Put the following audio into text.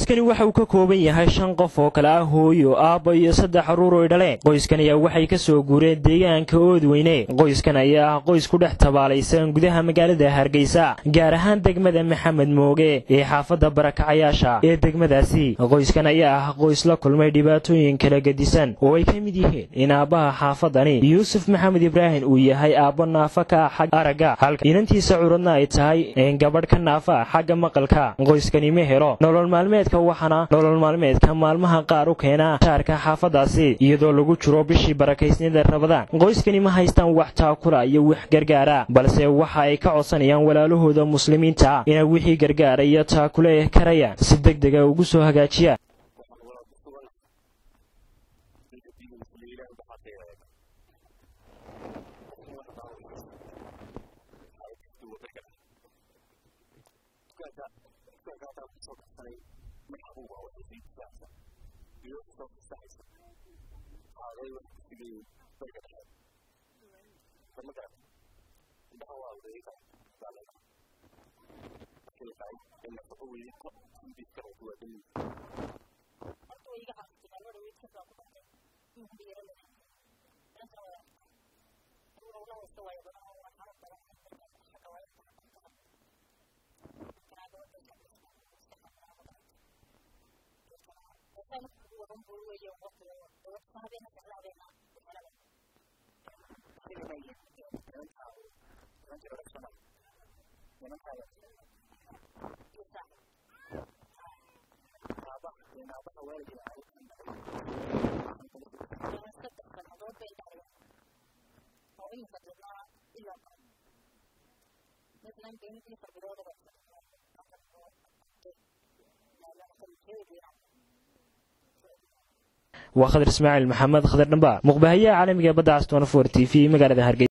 qoyskani waxa uu ka kooban yahay shan qof oo kale ah hooyo aabba iyo saddex caruur oy dhaleen qoyskan ayaa waxay ka soo guureen deegaanka oodweyne qoyskan ayaa ah qoys ku dhex tabaalaysan gudaha magaalada hargeysa gaar ahaan degmada maxamed mooge ee xaafadda barakacayaasha ee degmadaasi qoyskan ayaa ah qoys la kulmay dhibaatooyin kala gedisan oo ay ka mid yihiin in aabbaha xaafadani yuusuf maxamed ibraahim uu yahay aabbo naafa ka ah xagga aragga halka inantiisa curadna ay tahay gabadh ka naafa ah xagga maqalka qoyskani ma helo nolol maalmeedka waxaana nolol maalmeedka maalmaha qaar u keena shaarka xaafadaasi iyadoo lagu jiro bishii barakaysnida rabadaan qoyskani ma haystaan wax taakula iyo wax gargaara balse waxa ay ka codsanayaan walaalahooda muslimiinta inay wixii gargaara iyo taakule karayaan si deg dega ugu soo hagaajiyaan waa khadar ismaaciil maxamed khadar dhamba muqbahayaha caalamiga badda caston for t v magaalada hargeysa